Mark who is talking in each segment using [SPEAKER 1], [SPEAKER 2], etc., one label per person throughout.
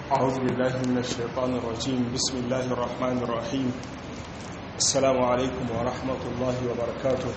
[SPEAKER 1] أعوذ بالله من الشيطان الرجيم بسم الله الرحمن الرحيم السلام عليكم ورحمة الله وبركاته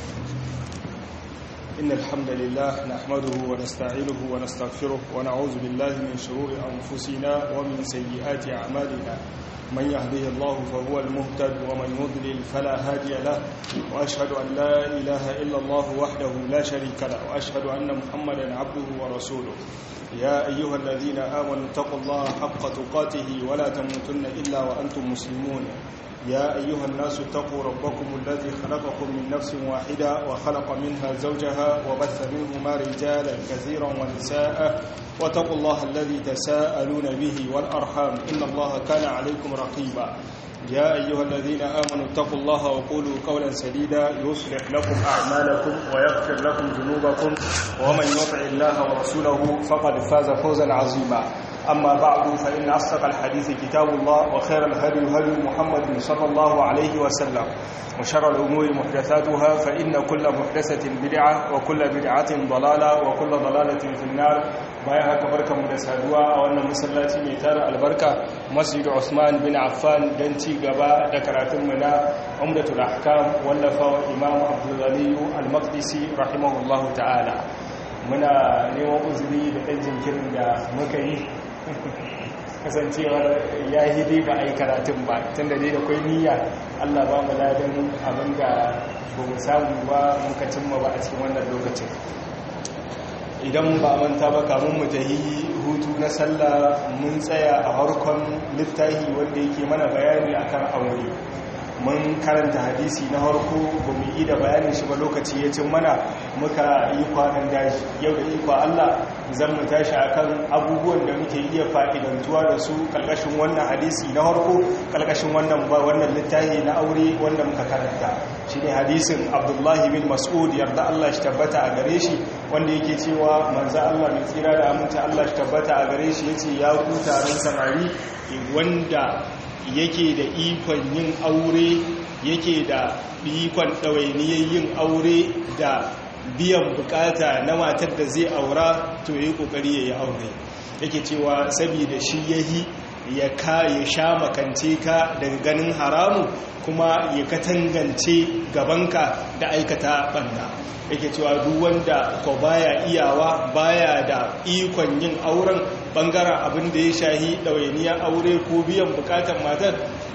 [SPEAKER 1] إن الحمد لله نحمده ونستعينه ونستغفره ونعوذ بالله من شرور أنفسنا ومن سيئات أعمالنا من يهده الله فهو المهتد ومن يضلل فلا هادي له وأشهد أن لا إله إلا الله وحده لا شريك له وأشهد أن محمدا عبده ورسوله يا أيها الذين آمنوا اتقوا الله حق تقاته ولا تموتن إلا وأنتم مسلمون يا أيها الناس اتقوا ربكم الذي خلقكم من نفس واحدة وخلق منها زوجها وبث منهما رجالا كثيرا ونساء واتقوا الله الذي تساءلون به والأرحام إن الله كان عليكم رقيبا يا أيها الذين آمنوا اتقوا الله وقولوا قولا سديدا يصلح لكم أعمالكم ويغفر لكم ذنوبكم ومن يطع الله ورسوله فقد فاز فوزا عظيما أما بعد فإن أصدق الحديث كتاب الله وخير الهدي هدي محمد صلى الله عليه وسلم وشر الأمور محدثاتها فإن كل محدثة بدعة وكل بدعة ضلالة وكل ضلالة في النار bayan haka barka mu da saduwa a wannan masallaci mai tara albarka masjidu Usman bin Affan dan ci gaba da karatun mu na Umdatul Ahkam wallafa wa Imam Abdul Ghani Al-Maqdisi rahimahullahu ta'ala muna neman uzuri da ɗan jinkirin da muka yi kasancewar ya hidi ba a yi karatun ba tun da dai da kwai niyya allah ba mu ladan abin da ba mu samu ba muka cimma ba a cikin wannan lokacin idan ba manta ba kamun mu ta yi hutu na sallah mun tsaya a harkon littahi wanda yake mana bayani akan aure mun karanta hadisi na harko ba mu yi da bayanin shi ba lokaci ya cin mana muka yi kwanan daji yau da ikwa Allah zan mu tashi akan abubuwan da muke iya fa'idantuwa da su kalkashin wannan hadisi na harko kalkashin wannan ba wannan littafi na aure wanda muka karanta shi ne hadisin abdullahi bin mas'ud yarda Allah shi tabbata a gare shi wanda yake cewa manzo Allah mai tsira da aminta Allah shi tabbata a gare shi yace ya ku taron samari wanda yake da ikon yin aure yake da ikon ɗawainiyar yin aure da biyan bukata na matar da zai aura to ya yi ƙoƙari ya yi aure yake cewa saboda shi ya yi ya ka ya sha makance ka daga ganin haramu kuma ya katangance gabanka da aikata ɓanna yake cewa duk wanda ko baya iyawa baya da ikon yin auren bangaren abin da ya shahi ɗawainiyar aure ko biyan bukatar matar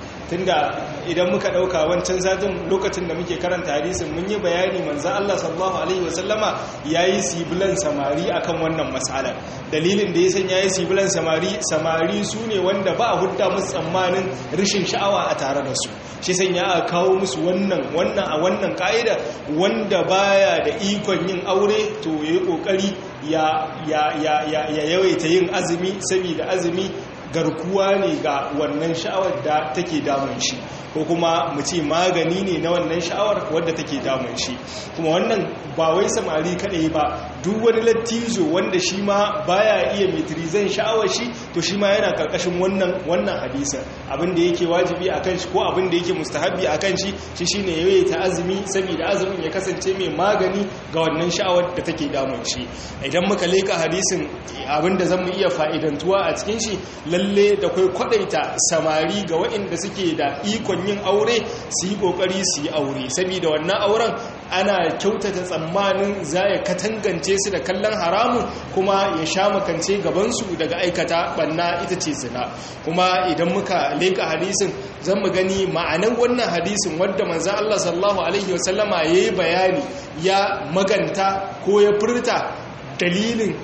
[SPEAKER 1] tunda idan muka ɗauka wancan zatin lokacin da muke karanta hadisin mun yi bayani manzo Allah sallallahu alaihi wasallama yayi sibilan samari akan wannan matsalar dalilin da ya san yayi sibilan samari samari su ne wanda ba a hudda musu tsammanin rishin sha'awa a tare da su shi san ya kawo musu wannan wannan a wannan ka'ida wanda baya da ikon yin aure to yayi kokari ya ya ya ya yawaita yin azumi saboda azumi garkuwa ne ga wannan sha'awar da take damun shi ko kuma mu ce magani ne na wannan sha'awar wadda take damun shi kuma wannan ba wai samari kadai ba duk wani lattizo wanda shi ma baya iya metrizan sha'awar shi to shi ma yana karkashin wannan wannan hadisin abin da yake wajibi akan shi ko abin da yake mustahabi akan shi shi shine yayi ta azumi saboda azumin ya kasance mai magani ga wannan sha'awar da take damun shi idan muka leka hadisin abin da zamu iya fa'idantuwa a cikin shi lalle da kai kwadaita samari ga waɗanda suke da ikon yin aure su yi kokari su yi aure saboda wannan auren ana kyautata tsammanin za ya katangance su da kallon haramu kuma ya sha makance gabansu daga aikata banna ita ce zina kuma idan muka leka hadisin zan mu gani ma'anar wannan hadisin wadda manzan Allah sallallahu alaihi wasallama ya yi bayani ya maganta ko ya furta dalilin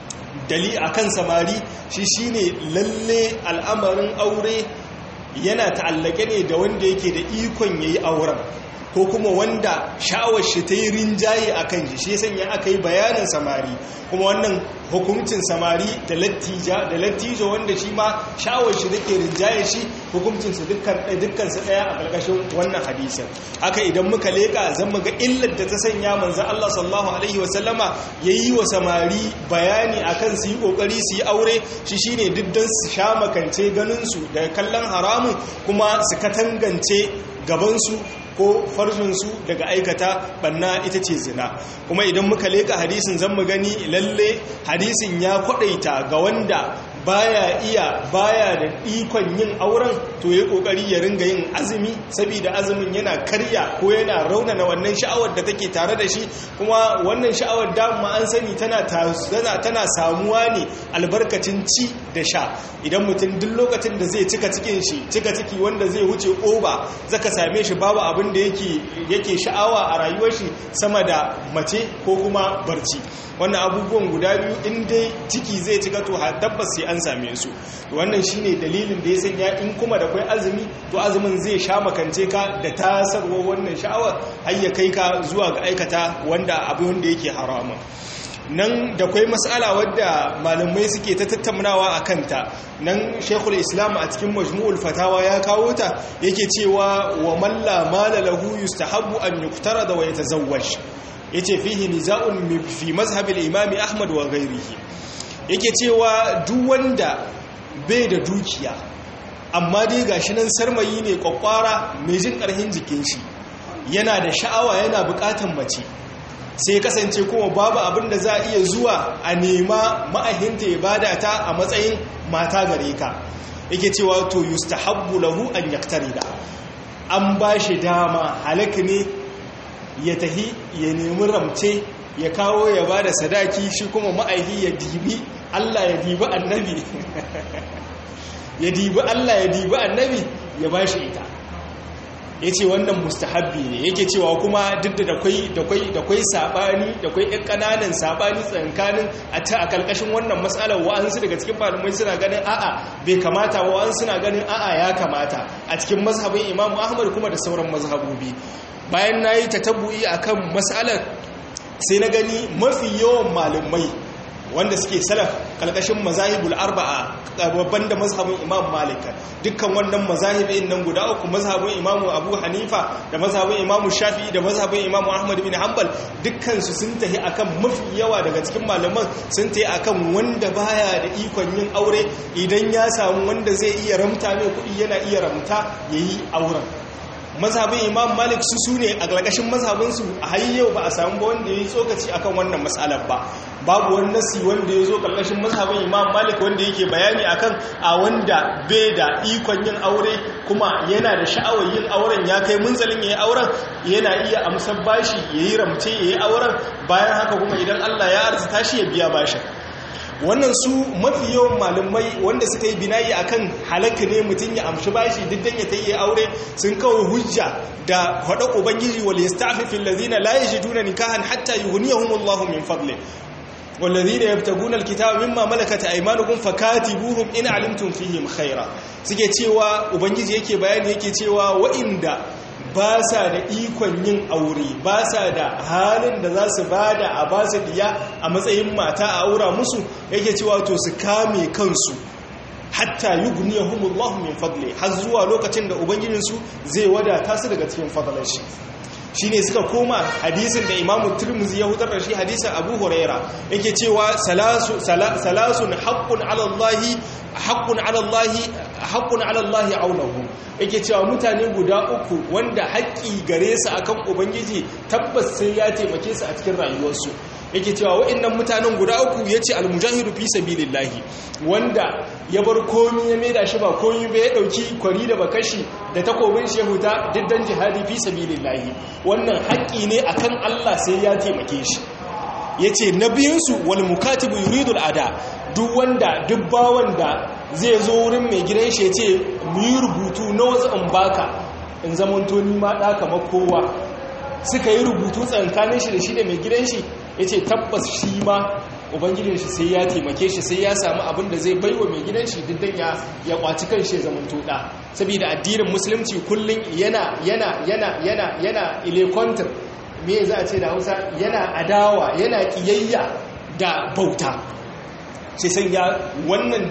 [SPEAKER 1] dali akan samari shi shine lalle al'amarin aure yana ta'allake ne da wanda yake da ikon yayi auren ko kuma wanda sha'awar shi ta yi rinjaye a kan shi shi sanya aka yi bayanin samari kuma wannan hukuncin samari da lattija da lattijo wanda shi ma sha'awar shi take rinjaye shi hukuncinsu dukkansu ɗaya a ƙarƙashin wannan hadisin haka idan muka leƙa zan muga illar da ta sanya manzan Allah sallallahu alaihi wasallama ya yi wa samari bayani akan su yi ƙoƙari su yi aure shi shine diddan su sha makance ganinsu daga kallon haramun kuma su katangance gabansu ko farjinsu daga aikata banna ita ce zina kuma idan muka leka hadisin zan mu gani lalle hadisin ya kwadaita ga wanda baya iya baya da ikon yin auren to ya kokari ya ringa yin azumi saboda azumin yana karya ko yana raunana wannan sha'awar da take tare da shi kuma wannan sha'awar dama an sani tana tana samuwa ne albarkacin ci da sha idan mutum duk lokacin da zai cika cikin shi cika ciki wanda zai wuce oba zaka same shi babu abin da yake yake sha'awa a rayuwar shi sama da mace ko kuma barci wannan abubuwan guda biyu in dai ciki zai cika to tabbas sai an same su wannan shine dalilin da ya sanya in kuma da kai azumi to azumin zai sha makance ka da tasarwa wannan sha'awar har ya kai ka zuwa ga aikata wanda abu wanda yake haramun nan da kwai matsala wadda malamai suke ta tattaunawa a kanta nan shekul islam a cikin majmu'ul fatawa ya kawo ta yake cewa wa malla mala lahu yustahabbu an yuktara da wa yatazawwaj yace fihi niza'un fi mazhabil imami ahmad wa ghairihi yake cewa duk wanda bai da dukiya amma dai gashi nan sarmayi ne kwakwara mai jin karhin jikin shi yana da sha'awa yana bukatan mace sai kasance kuma babu abin da za a iya zuwa a nema ma'ahinta ya bada ta a matsayin mata gare ka yake cewa to yustahabbu lahu an yaktarida an ba shi dama halaka ne ya tahi ya nemi ramce ya kawo ya ba da sadaki shi kuma ma'aihi ya dibi Allah ya dibi annabi ya dibi Allah ya dibi annabi ya ba shi ita ya ce wannan mustahabbi ne yake cewa kuma duk da da kwai saɓani da kwai ɗan ƙananan saɓani tsankanin a ta a ƙarƙashin wannan matsalar wa'ansu daga cikin malamai suna ganin a'a bai kamata wa'ansu suna ganin a'a ya kamata a cikin mazhabin imamu ahmad kuma da sauran mazhabobi bayan na yi tatabbu'i a kan matsalar sai na gani mafi yawan malamai wanda suke salaf kalkashin mazahibul arba'a babban da mazhabin imam malik dukkan wannan mazahibin nan guda uku mazhabin imam abu hanifa da mazhabin imam shafi'i da mazhabin imam ahmad bin hanbal dukkan su sun tahi akan mafi yawa daga cikin malaman sun tahi akan wanda baya da ikon yin aure idan ya samu wanda zai iya ramta mai kuɗi yana iya ramta yayi auren mazhabin imam malik su su ne a ƙarƙashin mazhabinsu a hayyau ba a samu ba wanda ya yi tsokaci akan wannan matsalar ba babu wani nasi wanda ya zo ƙarƙashin mazhabin imam malik wanda yake bayani akan a wanda bai da ikon yin aure kuma yana da sha'awar yin auren ya kai munzalin ya yi auren yana iya amsar bashi ya yi ramce ya yi auren bayan haka kuma idan allah ya arzita shi ya biya bashin wannan su mafi yawan malumai wanda suka yi binayi akan halaka ne mutum ya amshi bashi diddan ya tayi aure sun kawo hujja da hada ubangiji wal yasta'fifil ladina la yajiduna nikahan hatta yughniyahumullahu min fadli والذين يبتغون الكتاب مما ملكت ايمانكم فكاتبوهم in alimtum fihim khaira suke cewa ubangiji yake bayani yake cewa wa'inda ba sa da ikon yin aure ba sa da halin da za su bada a ba su diya a matsayin mata a aura musu yake cewa to su kame kansu hatta yughniyahumullahu min fadli har zuwa lokacin da ubangijinsu zai wadata su daga cikin fadlan shi shine suka koma hadisin da imamu turmuzi ya hutar da shi hadisin abu huraira yake cewa salasun haƙƙun alallahi haƙƙun alallahi haƙƙun alallahi aunahu yake cewa mutane guda uku wanda haƙƙi gare su akan ubangiji tabbas sai ya taimake su a cikin rayuwarsu yake cewa wa'annan mutanen guda uku yace almujahidu fi sabilillahi wanda ya bar komi ya maida shi ba komi ba ya dauki kwari da bakashi da takobin shehuta diddan jihadi fi sabilillahi wannan haƙƙi ne akan Allah sai ya taimake shi yace nabiyinsu wal mukatibu yuridul ada duk wanda duk bawan da zai zo wurin mai gidan shi yace mu yi rubutu na wasu in baka in zamanto ni ma da kamar kowa suka yi rubutu tsankanin shi da shi da mai gidan shi ya ce tabbas shi ma ubangijin shi sai ya taimake shi sai ya samu abin da zai baiwa mai gidan shi diddan ya ya kwaci kan shi zaman tuɗa saboda addinin musulunci kullum yana yana yana yana yana ilekontar me za a ce da hausa yana adawa yana kiyayya da bauta sai san ya wannan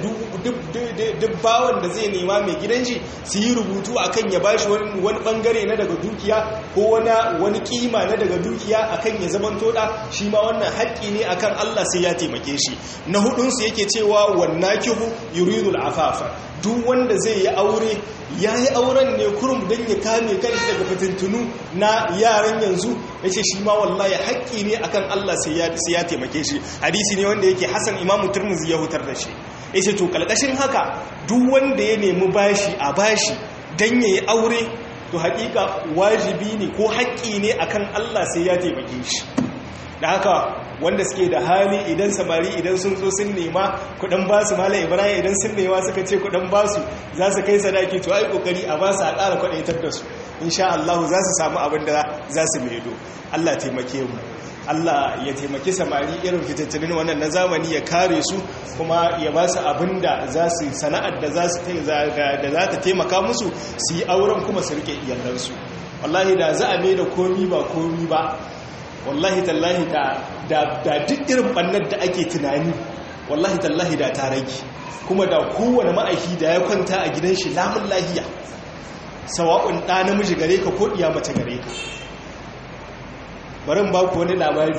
[SPEAKER 1] duk bawan da zai nema mai gidan shi su yi rubutu akan ya bashi wani bangare na daga dukiya ko wani kima na daga dukiya akan ya zaman toda shi ma wannan haƙƙi ne akan Allah sai ya taimake shi na hudunsu yake cewa wannakihu yuridul afafa duk wanda zai yi aure ya yi auren ne kurum don ya kame kanshi daga fitintunu na yaran yanzu ya ce shi ma wallahi haƙƙi ne akan Allah sai ya taimake shi hadisi ne wanda yake hasan imamu turmuzi ya hutar da shi yace to kalkashin haka duk wanda ya nemi bashi a bashi dan yayi aure to hakika wajibi ne ko haƙƙi ne akan Allah sai ya taimake shi da haka wanda suke da hali idan samari idan sun zo sun nema kudin basu mala ibrahim idan sun nema suka ce kudin basu za su kai sadaki to ai kokari a basu a ƙara kwadaitar da su insha Allah za su samu abin da za su maido Allah taimake mu Allah ya taimaki samari irin fitattunin wannan na zamani ya kare su kuma ya ba su abin da za su sana'ar da za ta taimaka musu su yi auren kuma su rike iyalansu wallahi da za a mai da komi ba komi ba wallahi tallahi da duk irin bannar da ake tunani wallahi tallahi da ta rage kuma da kowane ma'aiki da ya kwanta a gidan shi lamun lahiya sawa'un ɗa namiji gare ka ko ɗiya mace gare ka barin ba ku wani labari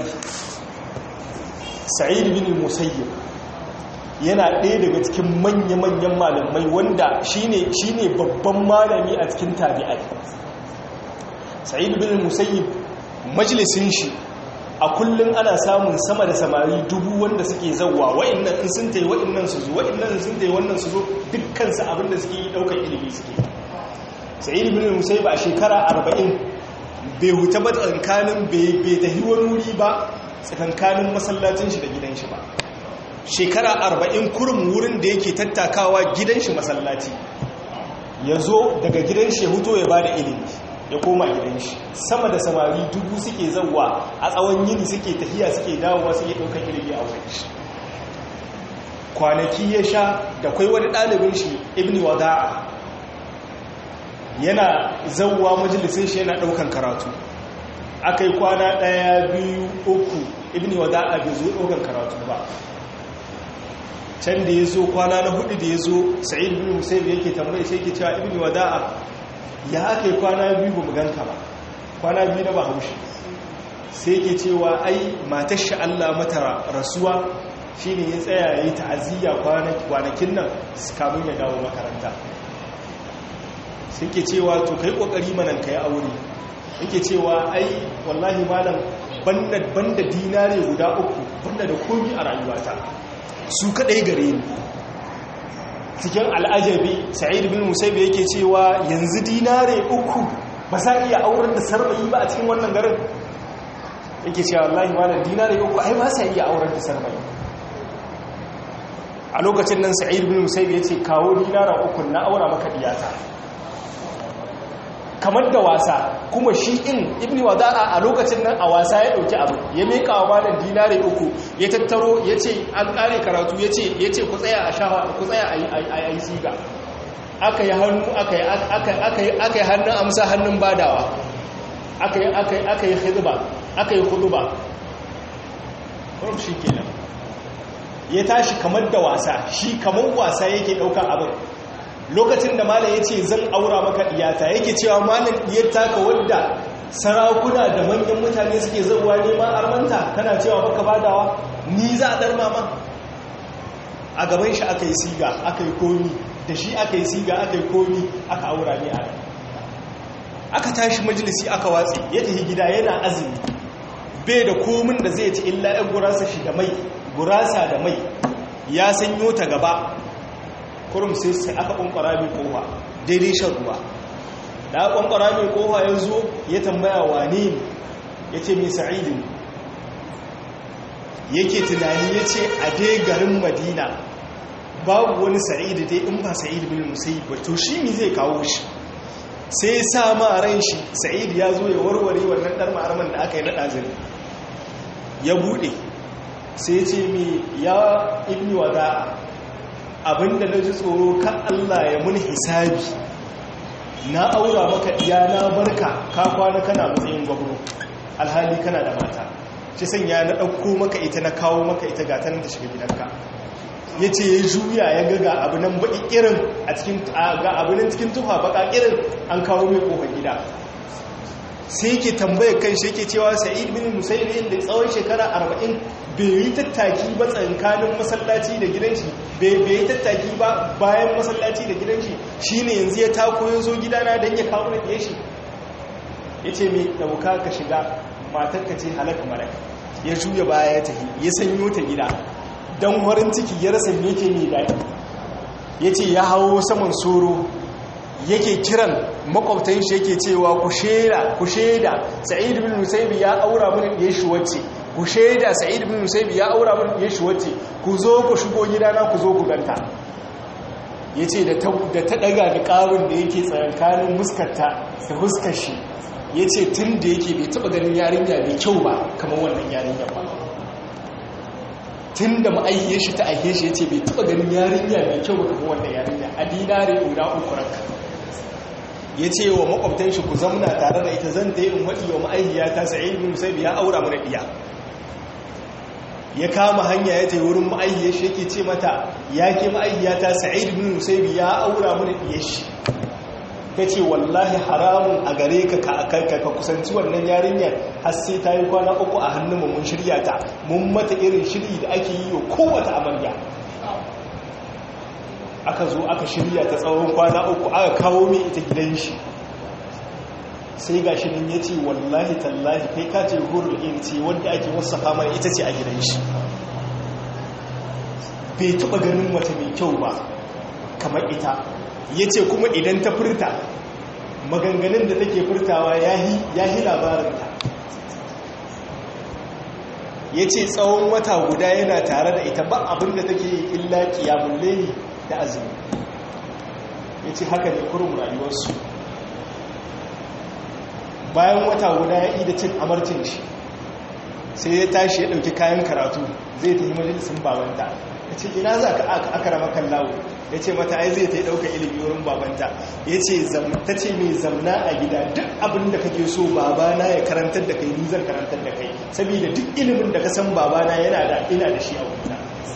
[SPEAKER 1] sa'id bin musayyib yana ɗaya daga cikin manya-manyan malamai wanda shine shine babban malami a cikin tabi'ai sa'id bin musayyib majalisin shi a kullum ana samun sama da samari dubu wanda suke zauwa wa'annan in sun tayi wa'annan su zo wa'annan sun tayi wannan su zo dukkan su abinda suke yi daukar ilimi suke sa'id bin musayyib a shekara 40 bai huta ba tsakankanin bai tafi wani wuri ba tsakankanin masallacin shi da gidan shi ba shekara arba'in kurum wurin da yake tattakawa gidan shi masallaci ya zo daga gidan shi ya huto ya ba da ilimi ya koma gidan shi sama da samari dubu suke zauwa a tsawon yini suke tafiya suke dawowa suke ɗaukar ilimi a wurin shi kwanaki ya sha da kwai wani ɗalibin shi ibni wada'a yana zauwa majalisun shi yana ɗaukan karatu aka yi kwana ɗaya biyu uku ibni wada'a bai zo ɗaukan karatu ba can da ya zo kwana na hudu da ya zo sa'id bin musayyib yake tambaye sai yake cewa ibni wada'a ya aka yi kwana biyu ba mu ganka ba kwana biyu na ba haushi sai yake cewa ai matar shi Allah mata rasuwa shine ya tsaya yayi ta'aziyya kwanakin nan kamun ya dawo makaranta sai ke cewa to kai kokari manan kai aure yake cewa ai wallahi malam banda banda dinare guda uku banda da komi a rayuwata su kadai gare ni cikin al'ajabi sa'id bin musaib yake cewa yanzu dinare uku ba sa iya auren da sarbayi ba a cikin wannan garin yake cewa wallahi malam dinare uku ai ba sa iya auren da sarbayi a lokacin nan sa'id bin musaib yace kawo dinara uku na aura maka diyata kamar da wasa kuma shi in ibni wada'a a lokacin nan a wasa ya dauki abu ya meka wa malam dinare uku ya tattaro ya ce an kare karatu ya ce ya ce ku tsaya a shafa ku tsaya a yi siga aka yi hannu aka yi hannun amsa hannun badawa aka yi hidba aka yi huduba kurum shi kenan ya tashi kamar da wasa shi kamar wasa yake ɗaukar abin lokacin da malam ya ce zan aura maka diyata yake cewa malam diyar taka wadda sarakuna da manyan mutane suke zauwa neman armanta kana cewa baka badawa ni za a dar mama a gaban shi aka yi siga aka yi komi da shi aka yi siga aka yi komi aka aura ne a aka tashi majalisi aka watsi ya tafi gida yana azumi bai da komin da zai ci illa yan gurasa shi da mai gurasa da mai ya sanyo ta gaba kurum sai sai aka ƙwanƙwara mai kowa daidai shan ruwa da aka ƙwanƙwara mai kowa ya zo ya tambaya wane ne ya ce mai sa'idin yake tunani ya ce a dai garin madina babu wani sa'idu dai in ba sa'idu bin musayi ba to shi ne zai kawo shi sai sa ma ran shi sa'idu ya zo ya warware wannan ɗar ma'arman da aka yi na ɗazin ya buɗe sai ce mai ya ibni wada'a abinda na ji tsoro kan Allah ya mun hisabi na aura maka iya na barka ka kwana kana matsayin gwamno alhali kana da mata shi sanya na ɗauko maka ita na kawo maka ita ga tanan da shiga gidanka ya ce ya juya ya ga ga abu nan baƙi irin a cikin ga abu nan cikin tufa baƙa irin an kawo mai ƙofar gida sai yake tambayar kan shi yake cewa sa'id bin musayyib da tsawon shekara arba'in bai yi tattaki ba tsankanin masallaci da gidan shi bai yi tattaki ba bayan masallaci da gidan shi shine yanzu ya tako ya zo gidana don ya kawo na shi ya ce mai ɗauka ka shiga matarka ce halaka malaka ya juya baya ya tafi ya sanyo ta gida don warin ciki ya rasa yake mai daɗi ya ce ya hawo saman soro yake kiran makwabtan shi yake cewa ku shaida ku shaida sa'id bin musaibi ya aura mun ya shi wacce ku shaida sa'id bin musaibi ya aura mun ya shi wacce ku zo ku shigo gidana ku zo ku ganta yace da ta da ta daga da karun da yake tsakankanin muskarta da huskar shi yace tun da yake bai taba ganin yarinya mai kyau ba kamar wannan yarinya ba tun da ma'ayyar shi ta aihe shi yace bai taba ganin yarinya mai kyau ba kamar wannan yarinya a dinare guda uku ranka ya ce wa makwabtan shi ku zamna tare da ita zan ta yi in waɗi wa ma'aihiyata sa'id bin musaib ya aura mana ɗiya ya kama hanya ya ta yi wurin ma'aihiyar shi yake ce mata ya ke ma'aihiyata sa'id bin musaib ya aura mana ɗiyar shi ta ce wallahi haramun a gare ka ka kusanci wannan yarinyar har sai ta yi kwana uku a hannun mun shirya ta mun mata irin shiri da ake yi wa kowace amarya aka zo aka shirya ta tsawon kwana uku aka kawo mai ita gidan shi sai ga shi nan ya ce wallahi tallahi kai ka ce hurul in ce wanda ake wasu mana ita ce a gidan shi bai taba ganin wata mai kyau ba kamar ita ya ce kuma idan ta furta maganganun da take furtawa ya yi labarinta ya ce tsawon wata guda yana tare da ita ba abinda take illa kiyamun leni da azumi ya ce haka ne kurum rayuwarsu bayan wata guda ya yi da cin amarcin shi sai ya tashi ya ɗauki kayan karatu zai ta yi majalisun babanta ya ce ina za ka aka rama kan lawo ya ce mata ai zai ta yi ɗauka ilimi wurin babanta ya ce ta ce mai zamna a gida duk abin da kake so babana ya karantar da kai ni zan karantar da kai saboda duk ilimin da ka san babana yana da ina da shi a wuta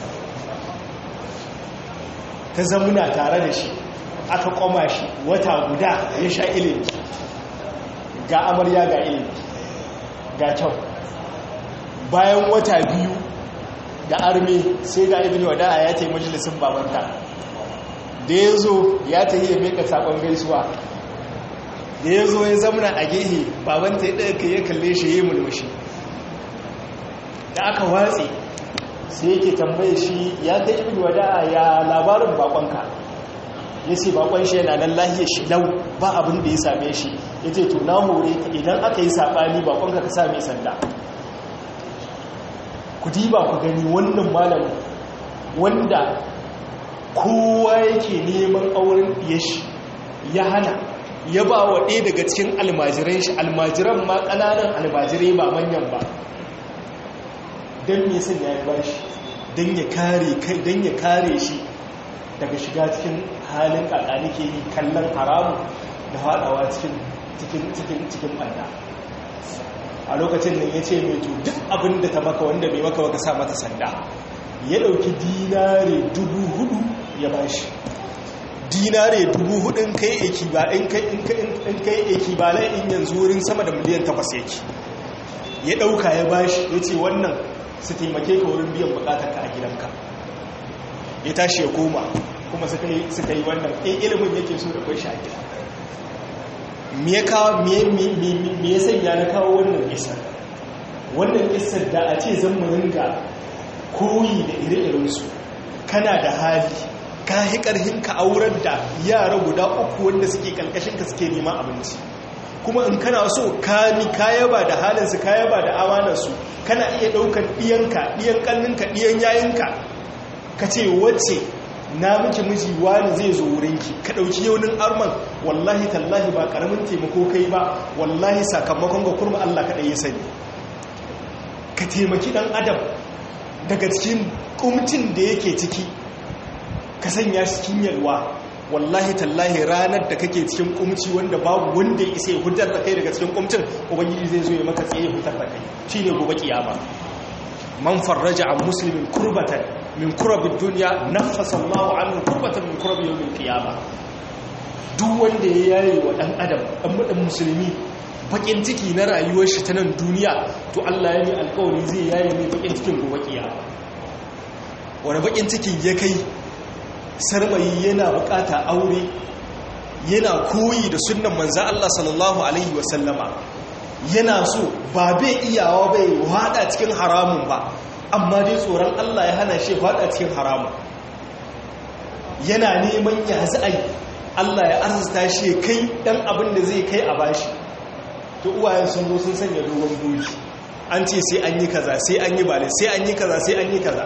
[SPEAKER 1] ta zamuna tare da shi aka koma shi wata guda ya sha ilimi ga amarya ga ilimi ga kyau bayan wata biyu da arme sai ga ibn wada'a ya tayi majalisin babanta da ya zo ya tayi ya meka sakon gaisuwa da ya zo ya zamuna a gehe babanta ya ɗaga ya kalle shi ya yi mulmushi da aka watse sai yake tambaye shi ya ta ibn wada'a ya labarin bakonka ya ce bakon shi yana nan lahiyar shi lau ba abin da ya same shi ya ce to na hore ka idan aka yi saɓani bakonka ka same sanda ku diba ku gani wannan malamin wanda kowa yake neman auren ya shi ya hana ya ba wa ɗaya daga cikin almajiran shi almajiran ma ƙananan almajirai ba manyan ba don me sun ya yi bashi don ya kare kai don ya kare shi daga shiga cikin halin kakani ke yi kallon haramu da haɗawa cikin cikin cikin cikin ɓanda a lokacin nan ya ce mai to duk abin da ta maka wanda bai maka baka sa mata sanda ya ɗauki dinare dubu hudu ya bashi dinare dubu hudun kai eki ba in kai eki ba lai in yanzu wurin sama da miliyan takwas yake ya ɗauka ya bashi ya ce wannan su taimake ka wurin biyan bukatarka a gidanka ya tashi ya koma kuma suka yi wannan in ilimin yake so da kwai shi a gida me ya sanya na kawo wannan isar wannan isar da a ce zan mu ringa koyi da ire-irensu kana da hali ka yi ƙarhin ka aurar da yara guda uku wanda suke ƙalƙashinka suke neman abinci kuma in kana so kami kayaba da halinsu kayaba da amanarsu kana iya ɗaukar ɗiyanka ɗiyan ƙanninka ɗiyan yayinka ka ce wacce na miki miji wani zai zo wurinki ka ɗauki yaunin arman wallahi tallahi ba ƙaramin taimako kai ba wallahi sakamakon ga kurma Allah kaɗai ya sani ka taimaki ɗan adam daga cikin ƙumcin da yake ciki ka sanya shi cikin yalwa wallahi tallahi ranar da kake cikin kumci wanda babu wanda ya isa ya hudar da kai daga cikin kumcin ubangiji zai zo ya maka tsaye hudar da kai shine gobe kiyama man farraja an muslimin kurbatan min kurabid dunya nafasa Allahu anhu kurbatan min kurabi yawmil qiyama duk wanda ya yaye wa dan adam dan mudan musulmi bakin ciki na rayuwar shi ta nan duniya to Allah ya yi alƙawari zai yaye mai bakin cikin gobe kiyama wani bakin cikin ya kai sarmayi yana bukata aure yana koyi da sunnan manzan Allah sallallahu Alaihi wasallama yana so ba bai iyawa bai wada cikin haramun ba
[SPEAKER 2] amma dai tsoron Allah ya hana shi faɗa cikin haramun yana neman ya za'ai Allah ya arzuta shi kai ɗan abin da zai kai a bashi to uwayen sun zo sun sanya dogon buri an ce sai an yi kaza sai an yi bale sai an yi kaza sai an yi kaza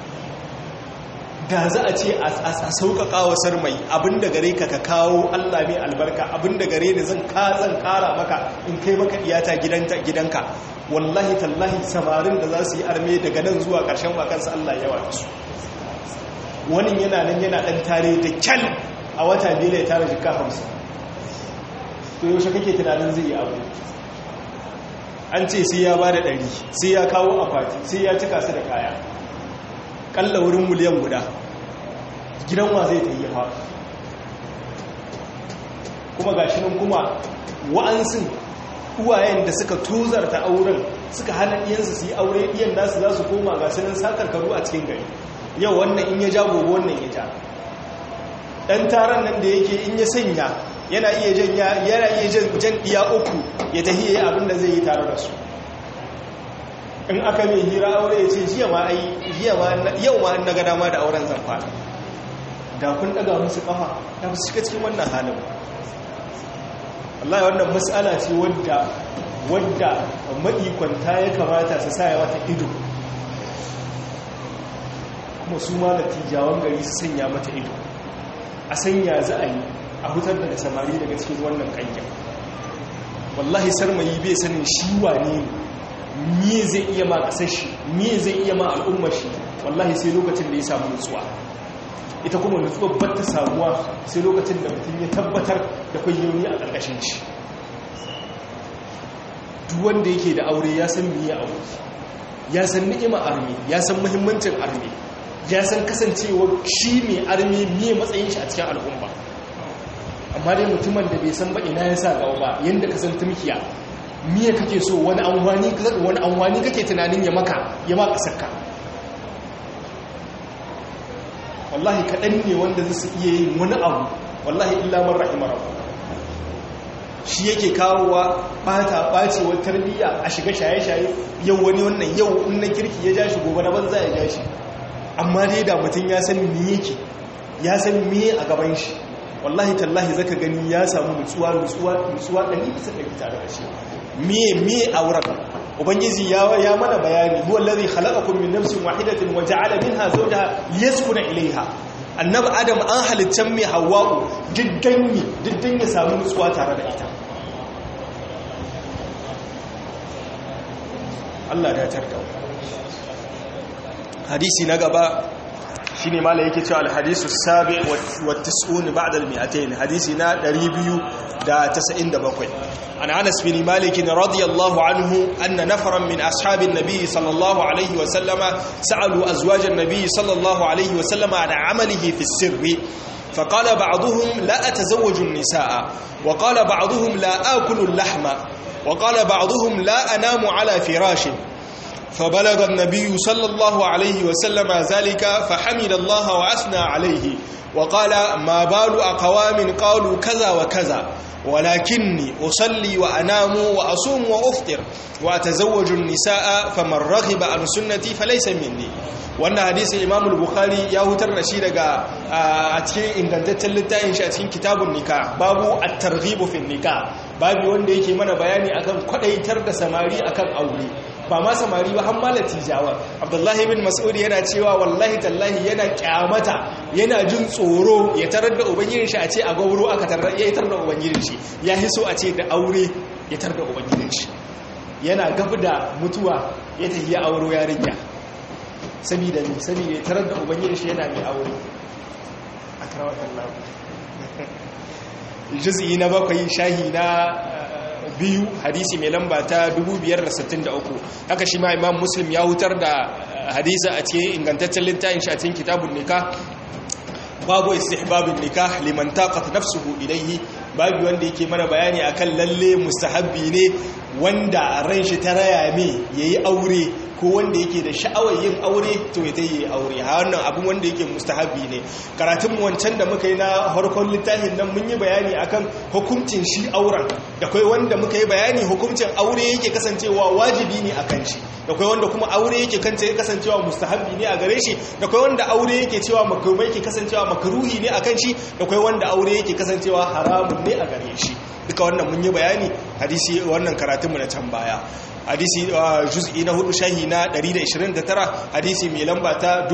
[SPEAKER 2] da za a ce a sauƙaƙa wa sarmai abinda gare ka ka kawo Allah mai albarka abinda gare ni zan ka zan ƙara maka in kai maka iyata gidanka wallahi tallahi samarin da za su yi arme daga nan zuwa ƙarshen wakansa Allah yawa da su wani yana nan yana ɗan tare da kyal a wata biyu ya tara jika hamsin to yaushe kake tunanin zai yi abu an ce sai ya ba da ɗari sai ya kawo akwati sai ya cika su da kaya kalla wurin miliyan guda gidan wa zai ta yi ha kuma ga shi nan kuma wa'ansin uwayen da suka tozarta auren suka hana iyansu su yi aure iyan nasu za su koma ga sunan sakarkaru a cikin gari yau wannan in ya ja gobe wannan ya ja ɗan taron nan da yake in ya sanya yana iya jan yana iya jan iya uku ya tahi yayi abin da zai yi tare da su in aka mai hira aure ya ce jiya ma ai jiya ma yau ma na ga dama da auren zan fara da kun daga musu kafa da su shiga cikin wannan halin wallahi wannan mas'ala ce wadda wadda maikwanta ya kamata su sa ya wata ido kuma su ma natijawan gari su sanya mata ido a sanya za a yi a hutar da samari daga cikin wannan kanyan wallahi sarmayi bai sanin shi wane ne me zai iya ma kasar shi me zai iya ma al'ummar shi wallahi sai lokacin da ya samu nutsuwa ita kuma nutsuwa ba ta samuwa sai lokacin da mutum ya tabbatar da kwayoyi a ƙarƙashin shi duk wanda yake da aure ya san miye aure ya san ni'ima armi ya san muhimmancin armi ya san kasancewar shi mai armi miye matsayin shi a cikin al'umma amma dai mutumin da bai san ba ina ya sa gaba ba yadda ka san tumkiya miye kake so wani anwani wani anwani kake tunanin ya maka ya ma kasarka wallahi kaɗan ne wanda zai su iya yin wani abu wallahi illa man rahimar shi yake kawowa bata bacewar tarbiyya a shiga shaye-shaye yau wani wannan yau in na kirki ya ja shi gobe na banza ya ja shi amma dai da mutum ya san me yake ya san me a gaban shi wallahi tallahi zaka gani ya samu nutsuwa nutsuwa nutsuwa ɗari bisa ɗari tare da shi miye miye auren ubangiji ya ya mana bayani huwa allazi khalaqakum min nafsin wahidatin wa ja'ala minha zawjaha liyaskuna ilayha annabi adam an halittan mai hawa'u diddan ne diddan ya samu nutsuwa tare da ita Allah da tarda hadisi na gaba shine mala yake cewa alhadisu sabi wa tis'un ba'da al-mi'atayn hadisi na 297 an Anas bin Malik radiyallahu anhu anna nafaran min ashabin nabiy sallallahu alayhi wa sallama sa'alu azwajan nabiy sallallahu alayhi wa sallama an amalihi fi sirri فقال بعضهم لا أتزوج النساء وقال بعضهم لا آكل اللحم وقال بعضهم لا أنام على فراش فبلغ النبي صلى الله عليه وسلم ذلك فحمد الله وأثنى عليه وقال ما بال أقوام قالوا كذا وكذا ولكني أصلي وأنام وأصوم وأفطر وأتزوج النساء فمن رغب عن سنتي فليس مني wannan hadisin imam al-bukhari ya hutar da shi daga a cikin ingantaccen littafin shi a cikin kitabun nika babu at-targhib fi nika babu wanda yake mana bayani akan kwadaitar da samari akan aure ba ma samari ba har latijawa abdullahi bin mas'ud yana cewa wallahi tallahi yana kyamata yana jin tsoro ya tarar da ubangijin shi a ce a gauro aka tarar ya tarar da ubangijin shi ya hiso a ce da aure ya tarar da ubangijin shi yana gab da mutuwa ya tafi ya auro yarinya saboda ne saboda ya tarar da ubangijin shi yana mai aure a karawatan lagu juz'i na bakwai shahi na biyu hadisi mai lamba ta 563 haka shi ma imam muslim ya hutar da hadisa a cikin ingantaccen littafin shi a cikin kitabun nikah babu istihbabin nikah liman taqat nafsuhu ilayhi babu wanda yake mana bayani akan lalle mustahabbi ne wanda ran shi ta raya me yayi aure ko wanda yake da sha'awar yin aure to ya tayi aure ha wannan abun wanda yake mustahabbi ne karatun mu wancan da muka yi na harkon littafin nan mun yi bayani akan hukuncin shi auren da kai wanda muka yi bayani hukuncin aure yake kasancewa wajibi ne a kan shi da kai wanda kuma aure yake kanta kasancewa mustahabbi ne a gare shi da kai wanda aure yake cewa makrumai yake kasancewa makruhi ne a kan shi da kai wanda aure yake kasancewa haramun ne a gare shi duka wannan mun yi bayani hadisi wannan karatunmu na can baya hadisi juz'i na hudu shahi na 129 hadisi mai lamba ta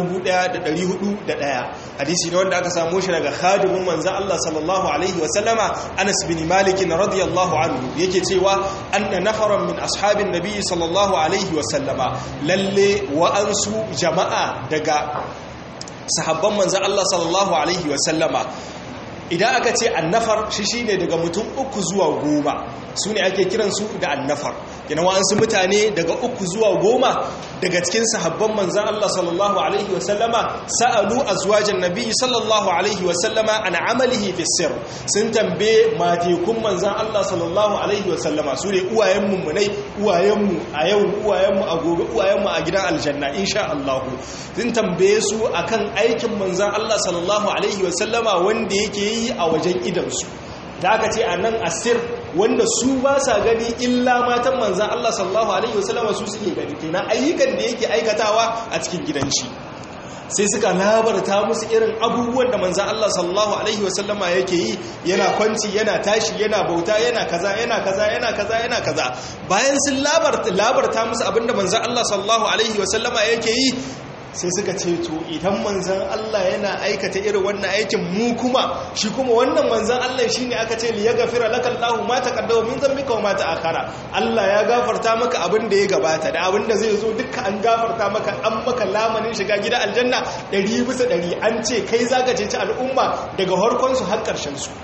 [SPEAKER 2] 1401 hadisi ne wanda aka samu shi daga khadimin manzo Allah sallallahu alaihi wa sallama Anas bin Malik radiyallahu anhu yake cewa anna nafaran min ashabin nabi sallallahu alaihi wa sallama lalle wa ansu jama'a daga sahabban manzo Allah sallallahu alaihi wa sallama idan aka ce annafar shi shine daga mutum uku zuwa goma su ne ake kiransu da annafar yana wa'ansu mutane daga uku zuwa goma daga cikin sahabban manzan Allah sallallahu Alaihi wasallama sa'alu a zuwajen nabi sallallahu Alaihi wasallama an amalihi fi sir sun tambaye matekun manzan Allah sallallahu Alaihi wasallama su ne uwayenmu munai uwayenmu a yau uwayenmu a gobe uwayenmu a gidan aljanna insha Allah sun tambaye su akan aikin manzan Allah sallallahu Alaihi wasallama wanda yake yi a wajen idansu da aka ce a nan asir wanda su ba sa gani illa matan manzan Allah sallallahu Alaihi wasallama su suke gani kenan ayyukan da yake aikatawa a cikin gidan shi sai suka labarta musu irin abubuwan da manzan Allah sallallahu Alaihi wasallama yake yi yana kwanci yana tashi yana bauta yana kaza yana kaza yana kaza yana kaza bayan sun labarta musu abinda manzan Allah sallallahu Alaihi wasallama yake yi sai suka ce to idan manzan Allah yana aikata irin wannan aikin mu kuma shi kuma wannan manzan Allah shi ne aka ce li ya gafira laka Allah ma taqaddama min dhanbika wa ma ta'akhara Allah ya gafarta maka abin da ya gabata da abin da zai zo duka an gafarta maka an maka lamanin shiga gida aljanna 100 bisa 100 an ce kai zaka ce al'umma daga harkon su har karshen su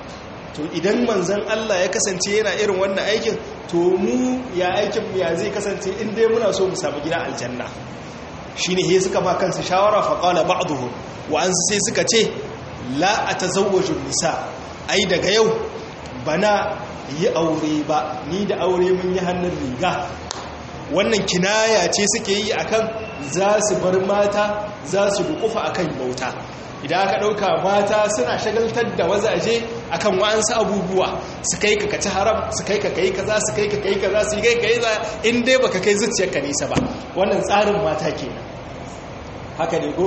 [SPEAKER 2] to idan manzan Allah ya kasance yana irin wannan aikin to mu ya aikin mu ya zai kasance in dai muna so mu samu gida aljanna shi ne suka ba kansu shawara faƙala ba'aduhu wa'ansu sai suka ce la a ta nisa ai daga yau bana yi aure ba ni da aure mun yi hannun riga wannan kinaya ce suke yi akan za su bar mata za su dukufa akan bauta idan aka ɗauka mata suna shagaltar da wazaje akan wa'ansu abubuwa su kai ka kaci haram su kai ka kai kaza su kai ka kai kaza su kai ka yi za in dai baka kai zuciyarka nisa ba wannan tsarin mata kenan haka ne ko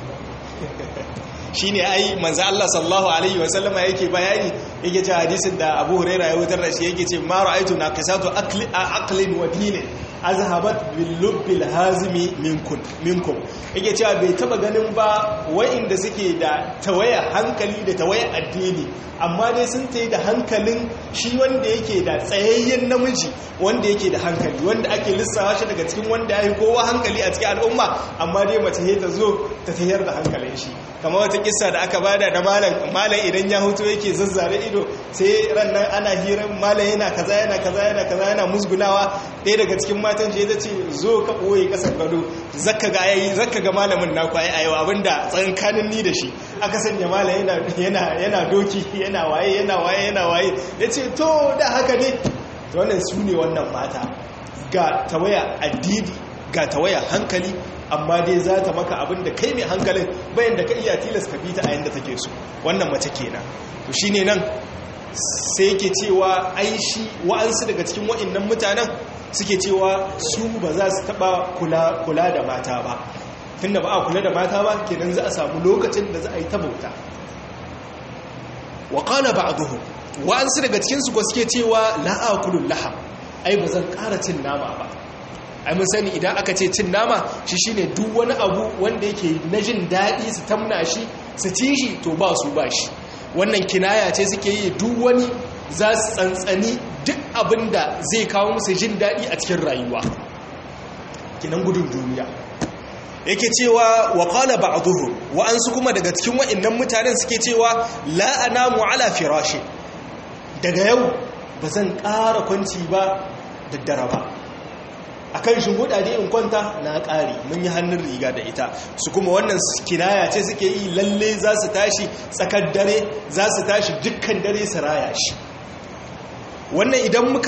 [SPEAKER 2] shi ne ai manzo Allah sallallahu alaihi wasallama yake bayani yake ce hadisin da Abu Hurairah ya wutar da shi yake ce ma ra'aytu naqisatu aqlin wa dinin azhabat bil lubbil hazimi minkum minkum yake cewa bai taba ganin ba wa'inda suke da tawaya hankali da tawaya addini amma dai sun tayi da hankalin shi wanda yake da tsayayyen namiji wanda yake da hankali wanda ake lissawa shi daga cikin wanda ya yi kowa hankali a cikin al'umma amma dai mace ne ta zo ta tayar da hankalin shi kamar wata kissa da aka bada da malam malam idan ya hutu yake zazzare ido sai ran nan ana hirar malam yana kaza yana kaza yana kaza yana musgunawa ɗaya daga cikin matan shi ya ce zo ka ɓoye ƙasar gado zaka ga yayi zaka ga malamin naku ai ayo abinda tsankanin ni da shi aka sanya malam yana yana yana doki yana waye yana waye yana waye yace to da haka ne to wannan su ne wannan mata ga tawaya addini ga tawaya hankali amma dai za ta maka abin da kai mai hankalin bayan da ka iya tilas ka fita a yadda take so wannan mace kenan to shine nan sai yake cewa ai shi wa'ansu daga cikin wa'annan mutanen suke cewa su ba za su taba kula kula da mata ba tunda ba a kula da mata ba kenan za a samu lokacin da za a yi ta bauta wa qala ba'dhum wa'ansu daga cikin su suke cewa la akulul laham ai ba zan ƙara cin nama ba ai mun sani idan aka ce cin nama shi shine duk wani abu wanda yake na jin daɗi su tamna shi su ci shi to ba su ba shi wannan kinaya ce suke yi duk wani za su tsantsani duk abin da zai kawo musu jin daɗi a cikin rayuwa kinan gudun duniya yake cewa wa qala ba'dhum wa ansu kuma daga cikin wa'annan mutanen suke cewa la anamu ala firashi daga yau ba zan ƙara kwanci ba daddare ba a kan shimbuɗa da in kwanta na ƙari mun yi hannun riga da ita su kuma wannan kinaya ce suke yi lalle za su tashi tsakar dare za su tashi dukkan dare su raya shi wannan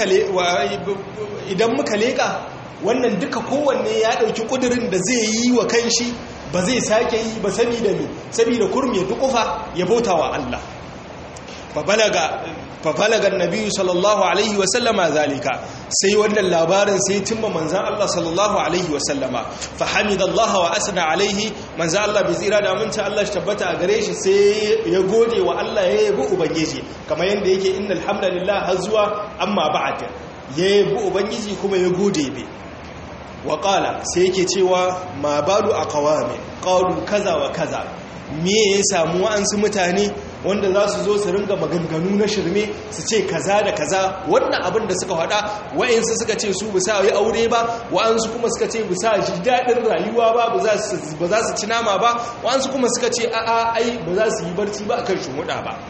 [SPEAKER 2] idan muka leƙa wannan duka kowanne ya ɗauki ƙudurin da zai yi wa kanshi ba zai sake yi ba saboda me saboda kurme dukufa ya bauta wa Allah fafalagar nabi sallallahu alaihi wasallama zalika sai wannan labarin sai timma manzan Allah sallallahu alaihi wasallama fahimidallaha wa asna alaihi manzan Allah bai tsira da aminta Allah shi tabbata a gare shi sai ya gode wa Allah ya yabi ubangiji kamar yadda yake innal hamdalillah har zuwa amma ba'd ya yabi ubangiji kuma ya gode bai wa qala sai yake cewa ma balu aqwami qalu kaza wa kaza me ya samu wa'ansu mutane wanda za su zo su ringa maganganu na shirme su ce kaza da kaza wannan abin da suka faɗa wa'ansu suka ce su bisa yi aure ba wa'ansu kuma suka ce bisa ji daɗin rayuwa ba ba za su ci nama ba wa'ansu kuma suka ce a'a ai ba za su yi barci ba akan shumuɗa ba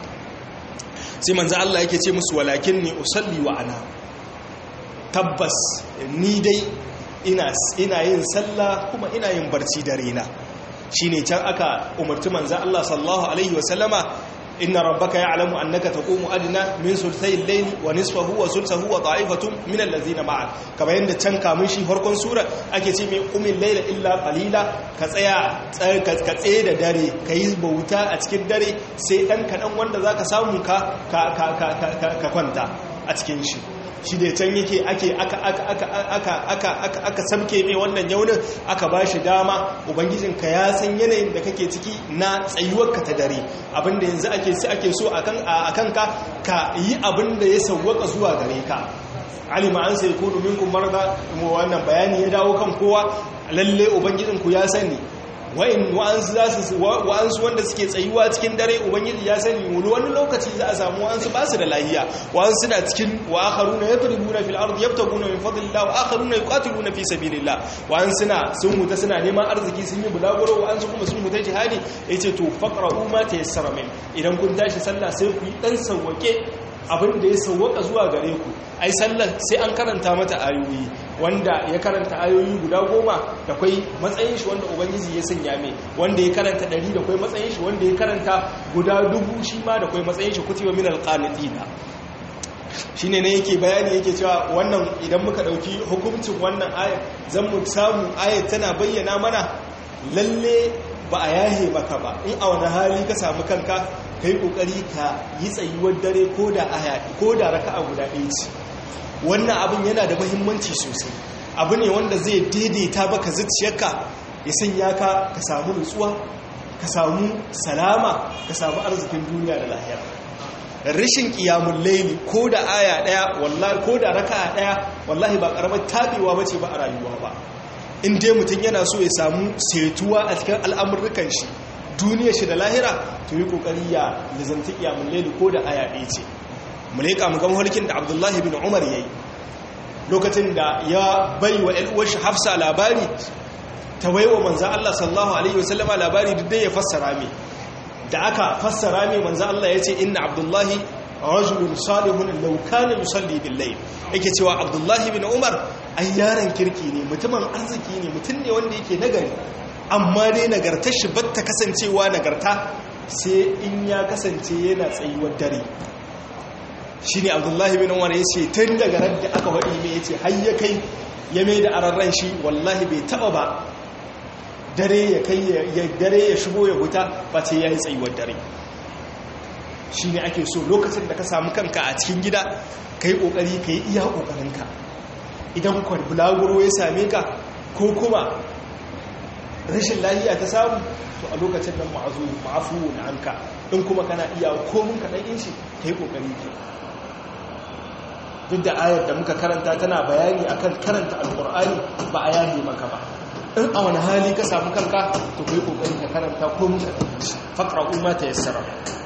[SPEAKER 2] sai manzo Allah yake ce musu walakin ni usalli wa ana tabbas ni dai ina ina yin sallah kuma ina yin barci da rena shine can aka umarci manzo Allah sallallahu alaihi wasallama inna rabbaka ya'lamu annaka taqumu adna min sulthay al-layli wa nisfahu wa sulsahu wa ta'ifatun min allazina ma'a kamar yanda can kamun shi farkon sura ake ce mai qumil layla illa qalila ka tsaya ka tsaye da dare kai bauta a cikin dare sai dan kadan wanda zaka samu ka ka ka kwanta a cikin shi shi da can yake ake aka aka aka aka aka aka aka samke mai wannan yaunin aka ba shi dama ubangijinka ya san yanayin da kake ciki na tsayuwarka ta dare abinda yanzu ake si ake so akan akan ka ka yi abinda ya sawwaka zuwa gare ka alima an sai kudu minkum marda wannan bayani ya dawo kan kowa lalle ubangijinku ya sani wa'in wa'ansu za su wa'ansu wanda suke tsayuwa cikin dare ubangiji ya sani wani wani lokaci za a samu wa'ansu ba su da lahiya wa'ansu na cikin wa akharuna yadribuna fil ardi yabtaguna min fadlillah wa akharuna yuqatiluna fi sabilillah wa'ansu na sun huta suna neman arziki sun yi bulaguro wa'ansu kuma sun huta jihadi yace to faqra'u ma tayassara min idan kun tashi sallah sai ku yi dan sawwake abin da ya sauwaka zuwa gare ku ai sallar sai an karanta mata ayoyi wanda ya karanta ayoyi guda goma da kwai matsayin shi wanda ubangiji ya sanya mai wanda ya karanta ɗari da kwai matsayin shi wanda ya karanta guda dubu shi ma da kwai matsayin shi kutiwa min alqanitina shine ne yake bayani yake cewa wannan idan muka dauki hukuncin wannan ayat zan mu samu ayat tana bayyana mana lalle ba a yahe maka ba in a wani hali ka samu kanka ka yi ƙoƙari ka yi tsayuwar dare ko da aya ko da raka a guda ɗaya ce wannan abin yana da mahimmanci sosai abu ne wanda zai daidaita baka zuciyarka ya sanya ka ka samu nutsuwa ka samu salama ka samu arzikin duniya da lahira rashin kiyamun laili ko da aya ɗaya wallahi ko da raka ɗaya wallahi ba ƙaramar tabewa bace ba a rayuwa ba in dai mutum yana so ya samu setuwa a cikin al'amurrukan shi duniya shi da lahira to yi kokari ya lizanti kiyamun laili ko da aya ɗaya ce mu leƙa mu gama harkin da abdullahi bin umar ya yi lokacin da ya bai wa ‘yan'uwar shi hafsa labari ta bai wa manzan Allah sallahu Alaihi wasallama labari duk dai ya fassara mai da aka fassara mai manzan Allah ya ce inna abdullahi rajulun salihun laukana yusalli billahi yake cewa abdullahi bin umar ai yaron kirki ne mutumin arziki ne mutum ne wanda yake nagari amma dai nagartar shi batta kasancewa nagarta sai in ya kasance yana tsayuwar dare shi ne abdullahi bin umar ya ce tun daga ran da aka waɗi mai ya ce har ya kai ya mai da ararren shi wallahi bai taɓa ba dare ya kai ya dare ya shigo ya huta ba ce ya yi tsayuwar dare shi ne ake so lokacin da ka samu kanka a cikin gida ka yi ƙoƙari ka yi iya ƙoƙarinka idan kwan bulaguro ya same ka ko kuma rashin lahiya ta samu to a lokacin nan ma'azu ma'afu na anka in kuma kana iya komin kaɗan in shi ka yi ƙoƙari ke duk da ayar da muka karanta tana bayani akan karanta alƙur'ani ba a yahe maka ba in a wani hali ka samu kanka to ka yi ƙoƙari ka karanta komin kaɗan in shi faƙra umma ta yassara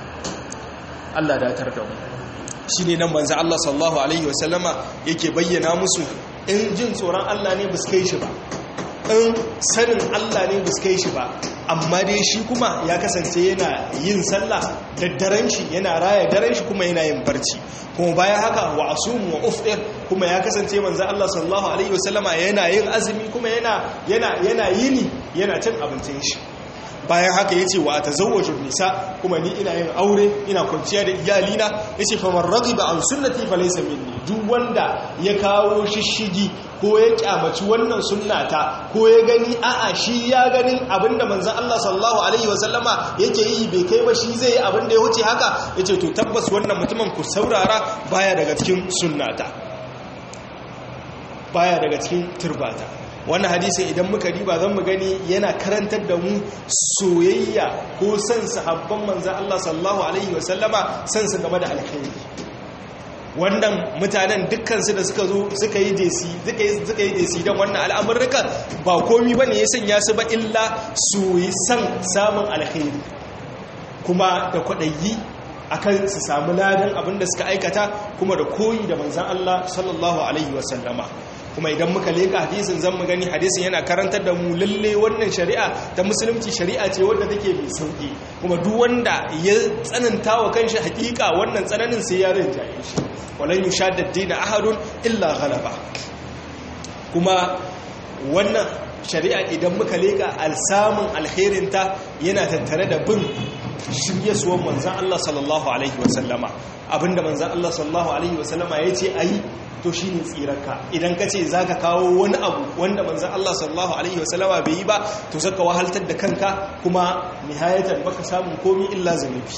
[SPEAKER 2] Allah datar da mu shi ne nan manzo Allah sallallahu alaihi wasallama yake bayyana musu in jin tsoron Allah ne ba su kai shi ba in sanin Allah ne ba su kai shi ba amma dai shi kuma ya kasance yana yin sallah da daren shi yana raya daren shi kuma yana yin barci kuma bayan haka wa asumu wa ufdir kuma ya kasance manzo Allah sallallahu alaihi wasallama yana yin azumi kuma yana yana yana yini yana cin abincin shi bayan haka yace wa tazawwajun nisa kuma ni ina yin aure ina kwanciya da iyalina yace fa man raghiba an sunnati falaysa minni duk wanda ya kawo shishigi ko ya kyamaci wannan sunnata ko ya gani a'a shi ya ganin abinda manzon Allah sallallahu alaihi wasallama yake yi bai kai ba shi zai yi abinda ya wuce haka yace to tabbas wannan mutumin ku saurara baya daga cikin sunnata baya daga cikin turbata wannan hadisin idan muka riba zan mu gani yana karantar da mu soyayya ko san sahabban manzan Allah sallallahu alaihi wasallama san su game da alkhairi wannan mutanen dukkansu da suka zo suka yi desi suka yi desi don wannan al'amurruka ba komi ba ne ya sanya su ba illa su yi san samun alkhairi kuma da kwaɗayi akan su samu ladan abinda suka aikata kuma da koyi da manzan Allah sallallahu alaihi wasallama kuma idan muka leka hadisin zan mu gani hadisin yana karantar da mu lalle wannan shari'a ta musulunci shari'a ce wadda take mai sauki kuma duk wanda ya tsananta wa kanshi hakika wannan tsananin sai ya rinjaye shi walan yushadda dina ahadun illa ghalaba kuma wannan shari'a idan muka leka alsamun alkhairinta yana tattare da bin shiryasuwan manzan Allah sallallahu alaihi wasallama abinda manzan Allah sallallahu alaihi wasallama ya ce a yi to shi ne tsirarka idan ka ce za ka kawo wani abu wanda manzan Allah sallallahu Alaihi wasallama bai yi ba to zaka wahaltar da kanka kuma nihayatar baka samun komi illa zanubi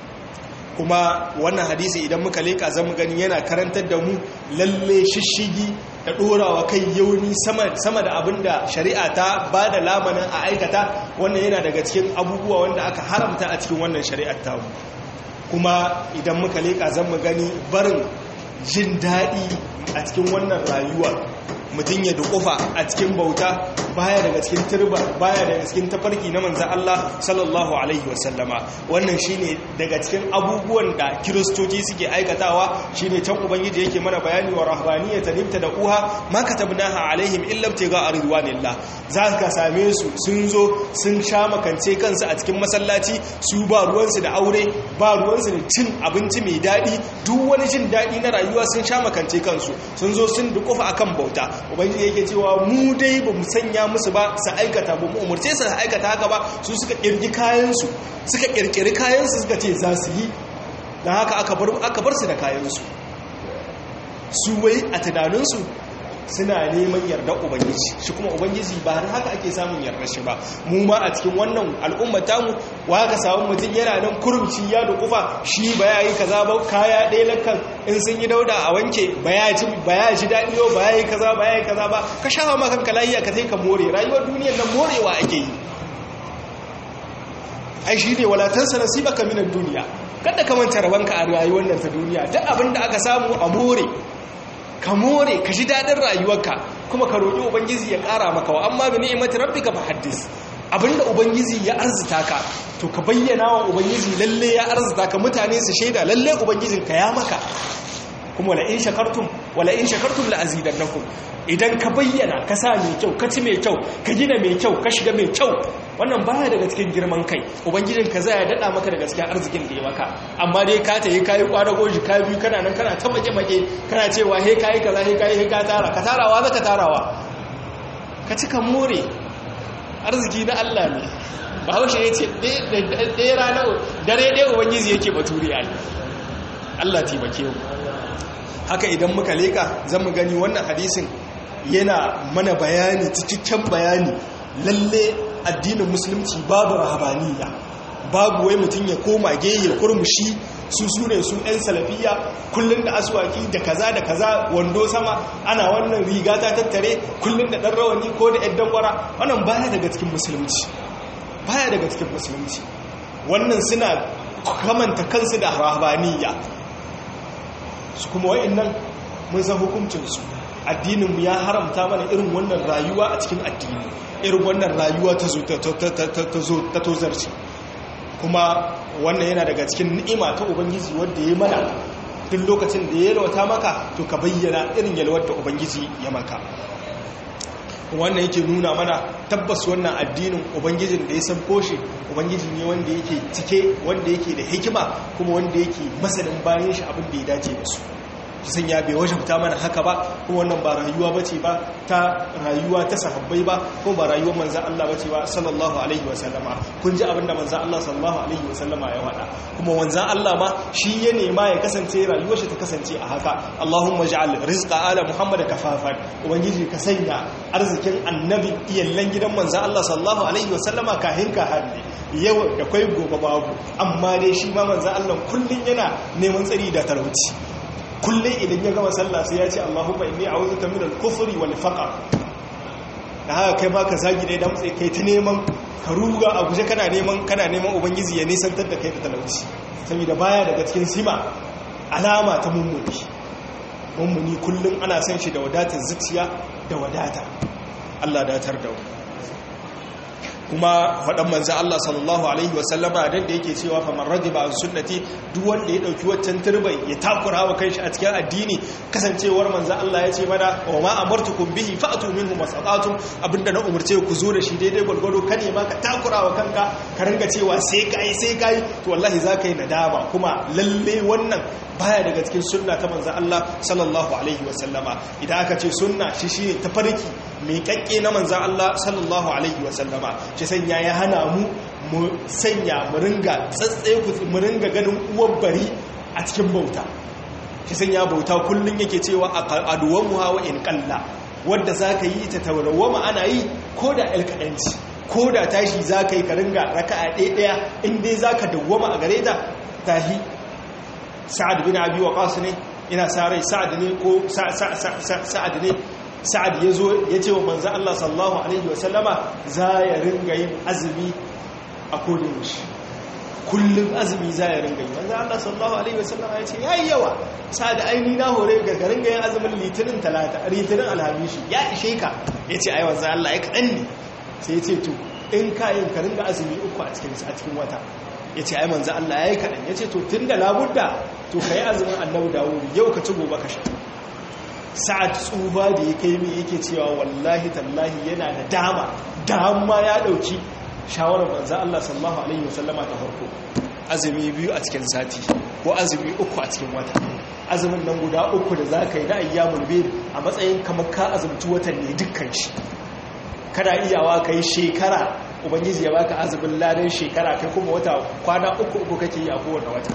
[SPEAKER 2] kuma wannan hadisi idan muka leka zama gani yana karantar da mu lalle shishigi da ɗorawa kai yauni sama da abin da shari'a ta ba da lamanin a aikata wannan yana daga cikin abubuwa wanda aka haramta a cikin wannan shari'ar tamu kuma idan muka leka zama gani barin jin daɗi a cikin wannan rayuwa mutum ya dukufa a cikin bauta baya daga cikin turba baya daga cikin tafarki na manzan Allah sallallahu alaihi wasallama wannan shine daga cikin abubuwan da kiristoci suke aikatawa shine can ubangiji yake mana bayani wa rahbaniyata nimta da uha ma katabnaha alaihim illa ibtiga ridwanillah za ka same su sun zo sun sha makance kansu a cikin masallaci su ba ruwansu da aure ba ruwansu da cin abinci mai daɗi duk wani jin daɗi na rayuwa sun sha makance kansu sun zo sun dukufa akan bauta ubangiji yake cewa mu dai ba mu sanya musu ba su aikata ba mu umarce su aikata haka ba su suka kirgi kayansu suka kirkiri kayansu suka ce za su yi don haka aka bar su da kayansu su wai a tunaninsu suna neman yarda ubangiji shi kuma ubangiji ba har haka ake samun yarda shi ba mu ma a cikin wannan al'ummar tamu wa ka samu mutum yana nan kurumci ya da kufa shi ba ya yi kaza ba kaya ɗaya lakan in sun yi dauda a wanke ba ya ji daɗi ba ya yi kaza ba ya yi kaza ba ka sha ma kanka layiya ka sai ka more rayuwar duniyar nan morewa ake yi ai shi ne walatansa nasibaka minan duniya kada ka manta rabanka a rayuwar nan ta duniya duk abin da aka samu a more ka more ka ji daɗin rayuwarka kuma ka roƙi ubangiji ya ƙara maka wa amma bi ni'imati rabbika fa haddis abinda ubangiji ya arzuta ka to ka bayyana wa ubangiji lalle ya arzuta ka mutane su shaida lalle ubangijin ka ya maka kuma wala in shakartum wala in shakartum la azidannakum idan ka bayyana ka sa mai kyau ka ci mai kyau ka gina mai kyau ka shiga mai kyau wannan baya daga cikin girman kai ubangijin ka zai dada maka daga cikin arzikin da ya maka amma dai ka ta yi kayi kwadago shi ka biyu kana nan kana ta make make kana cewa he kayi kaza he kayi he ka tara ka tarawa zaka tarawa ka cika more arziki na Allah ne bahaushe ya ce ɗaya rana dare ɗaya ubangiji yake baturi a Allah taimake mu haka idan muka leka zan mu gani wannan hadisin yana mana bayani cikakken bayani lalle addinin musulunci babu rahabaniya babu wai mutum ya koma geye kurmushi su su ne su 'yan salafiya kullum da aswaki da kaza da kaza wando sama ana wannan riga ta tattare kullum da ɗan rawani ko da 'yan dangwara wannan baya daga cikin musulunci baya daga cikin musulunci wannan suna kamanta kansu da rahabaniya su kuma wa'annan mun san hukuncinsu addininmu ya haramta mana irin wannan rayuwa a cikin addini irin wannan rayuwa ta tozarci kuma wannan yana daga cikin ni'ima ta ubangiji wadda ya mana duk lokacin da ya yalwata maka to ka bayyana irin yalwar da ubangiji ya maka wannan yake nuna mana tabbas wannan addinin ubangijin da ya san koshe ubangiji ne wanda yake cike wanda yake da hikima kuma wanda yake masanin bayan shi abin da ya dace da su shi sanya bai wajabta mana haka ba kuma wannan ba rayuwa bace ba ta rayuwa ta sahabbai ba ko ba rayuwar manzon Allah bace ba sallallahu alaihi wasallama kun ji abinda manzon Allah sallallahu alaihi wasallama ya wada kuma manzon Allah ma shi ya nema ya kasance rayuwar shi ta kasance a haka Allahumma ja'al rizqa ala Muhammad kafafan ubangiji ka sanya arzikin annabi iyallan gidan manzon Allah sallallahu alaihi wasallama kahin ka hanne yau da kai gobe babu amma dai shi ma manzon Allah kullun yana neman tsari da talauci kullun idan ya gama sallah sai ya ce Allahumma inni a'udhuka minal kufri wal faqr da haka kai ma ka zagi dai damtse kai ta neman ka ruga a guje kana neman kana neman ubangiji ya nisantar da kai da talauci saboda baya daga cikin sima alama ta mummuni mummuni kullum ana san shi da wadatar zuciya da wadata Allah datar da kuma faɗan manza Allah sallallahu alaihi wasallama dan da yake cewa fa man radiba an sunnati duk wanda ya dauki waccan turbai ya takura wa kanshi a cikin addini kasancewar manza Allah ya ce mana wa ma amartukum bihi fa'tu minhu masaqatum abinda na umurce ku zo da shi daidai gwargwado ka ne ma ka takura wa kanka ka ringa cewa sai kai sai kai to wallahi zaka yi nadama kuma lalle wannan baya daga cikin sunna ta manza Allah sallallahu alaihi wasallama idan aka ce sunna shi shine tafarki mai kakke na manzan Allah sallallahu alaihi wasallama shi sanya ya hana mu mu sanya mu ringa tsatsaye mu ringa ganin uwan bari a cikin bauta shi sanya bauta kullun yake cewa aduwan mu hawa in kalla wanda zaka yi ta tawrawama ana yi ko da alkadanci ko da tashi zaka yi ka ringa raka'a ɗaya ɗaya in dai zaka dawwama a gare ta tahi sa'ad bin abi waqas ne ina sa rai sa'ad ne ko sa'ad ne sa'ad ya zo ya ce wa manzan Allah sallallahu Alaihi wasallama za ya ringa yin azumi a kodin shi kullum azumi za ya ringa yi manzan Allah sallallahu Alaihi wasallama ya ce ya yi yawa sa'ad aini na hore ga garin ga yin azumin litinin talata litinin alhamishi ya ishe ka ya ce ai manzan Allah ya kaɗan ne sai ya ce to in ka yin ka ringa azumi uku a cikin wata ya ce ai manzan Allah ya yi kaɗan ya ce to tun da labudda to ka yi azumin annabu dawudu yau ka ci gobe ka sha sa'ad tsuba da ya kai mai yake cewa wallahi tallahi yana da dama dama ya dauki shawarar banza Allah sallallahu alaihi wasallama ta farko azumi biyu a cikin sati ko azumi uku a cikin wata azumin nan guda uku da za ka yi da ayyamul bid a matsayin kamar ka azumci watan ne dukkan shi kada iyawa ka yi shekara ubangiji ya baka azumin ladan shekara kai kuma wata kwana uku uku kake yi a kowane wata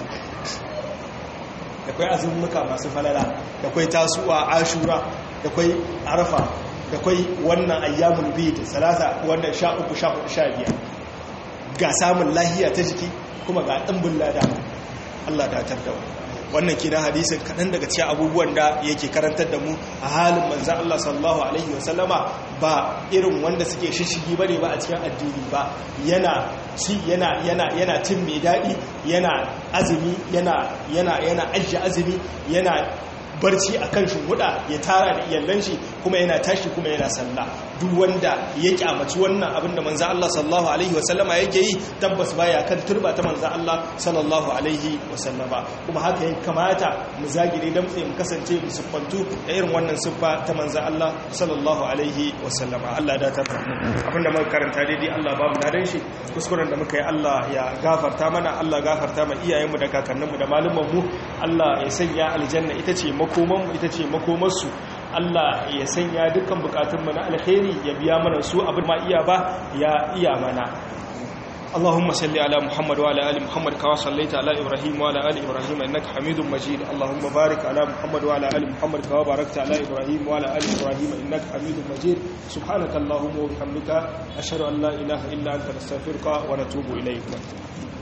[SPEAKER 2] da kwai azummuka masu falala da kwai tasuwa ashura da kwai arfa da kwai wannan ayyamul bid salasa wannan sha uku sha hudu sha biyar ga samun lahiya ta jiki kuma ga ɗimbin lada Allah da tar da wannan kina hadisin kaɗan daga cikin abubuwan da yake karantar da mu a halin manzan Allah sallallahu alaihi wasallama ba irin wanda suke shishigi bane ba a cikin addini ba yana ci yana yana yana tin mai daɗi yana azumi yana yana yana ajiye azumi yana barci a kan shimhuda ya tara da iyallan shi kuma yana tashi kuma yana sallah duk wanda ya kyamaci wannan abin da manzo Allah sallallahu alaihi wasallama yake yi tabbas baya kan turba ta manzo Allah sallallahu alaihi wasallama kuma haka ya kamata mu zagire dan mu kasance mu siffantu da irin wannan siffa ta manzo Allah sallallahu alaihi wasallama Allah da ta abinda muka karanta daidai Allah ba mu ladan shi kuskuren da muka yi Allah ya gafarta mana Allah gafarta ma iyayenmu da kakanninmu da malumanmu Allah ya sanya aljanna ita ce makomanmu ita ce makomarsu Allah ya sanya dukkan bukatunmu na alkhairi ya biya mana su abin ma iya ba ya iya mana اللهم صل على محمد وعلى ال محمد كما صليت على ابراهيم وعلى ال ابراهيم انك حميد مجيد اللهم بارك على محمد وعلى ال محمد كما باركت على ابراهيم وعلى ال ابراهيم انك حميد مجيد سبحانك اللهم وبحمدك اشهد ان لا اله الا انت نستغفرك ونتوب اليك